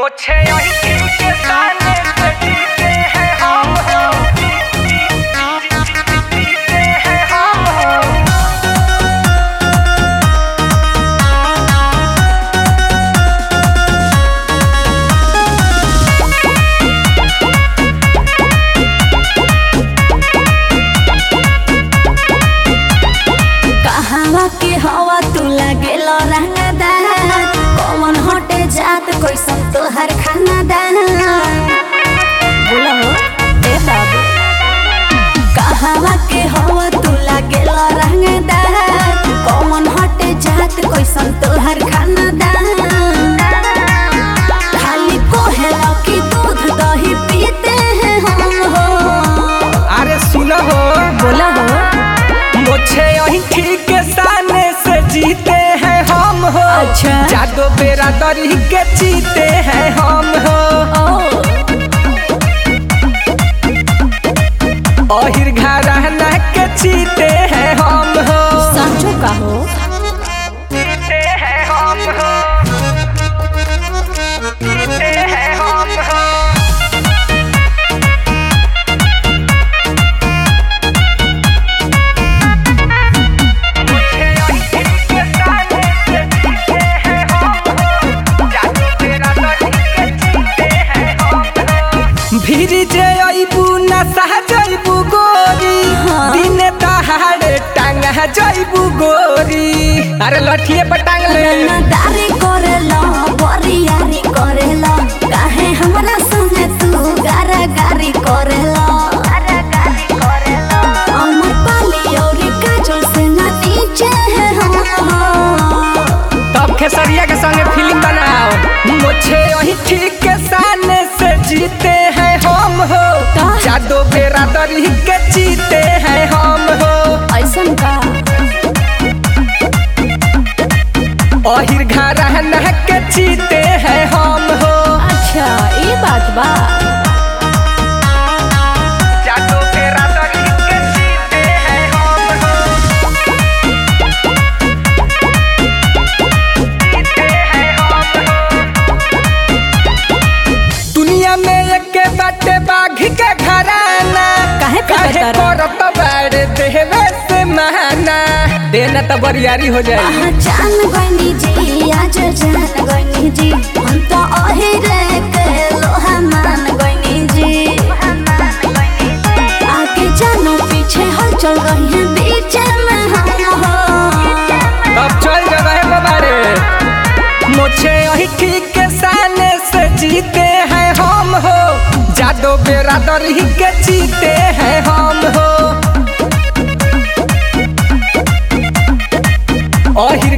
मुझे यही के ताने पे जीते हैं हम हो जीते हैं हम हो कहवा के हवा तू लागेल रंगदार कौन हटे जात कैसन तोहर खाना दान बोलो ए बाबू कहवा के हवा तू लागेल रंगदार कौन हटे जात कैसन तोहर खाना दान खाली कोहेला की दूध दही पीते हैं हम हो अरे सुनो हो बोला हो मुझे यही ठीक सामने से जीते हैं हम हो अच्छा। जादो बेरा दरी के जीते हैं हम हो ओ अहिर घराना के जीते हैं हम हो सांचो का हो जीते हैं हम हो जीते हैं हम हो मुझे यही ठीक सामने से जीते हैं हम हो जादू तेरा दरी के जीते हैं हम हो भीड़ जे अइबू न सह जइबू गोरी हाँ। दिन दहाड़े टांग जइबू गोरी अरे लठिए पर टांग ले रंगदारी करेला बरियारी करेला काहे हमरा संगे तू गारागारी करेला अमर पाली औरी काजल से ना नीचे है हम तब खेसरिया के संगे फिल्म बनाओ मुझे वही ठीक के सामने से जीते हैं हम हो का? जादो बेरा दरी के जीते हैं हम हो ऐसन का अहिर घराना के जीते हैं हम हो अच्छा ये बात बा जादू तेरा दरी के जीते हैं हम हो जीते हैं हम हो दुनिया में एक बाटे बाघ के घराना काहे पे काहे बता करत बाड़े देवे से महाना देना तो बरियारी हो जाए पहचान गइनी जी आज जान गइनी जी हम तो अहिरे के लोहा मान गइनी जी आगे जानो पीछे हलचल रही है बीच में हम हो अब चल जगह बाबारे मुझे यही ठीक के सामने से जीते हैं हम हो जादो बेरा दरी के जीते हैं हम हो अहिर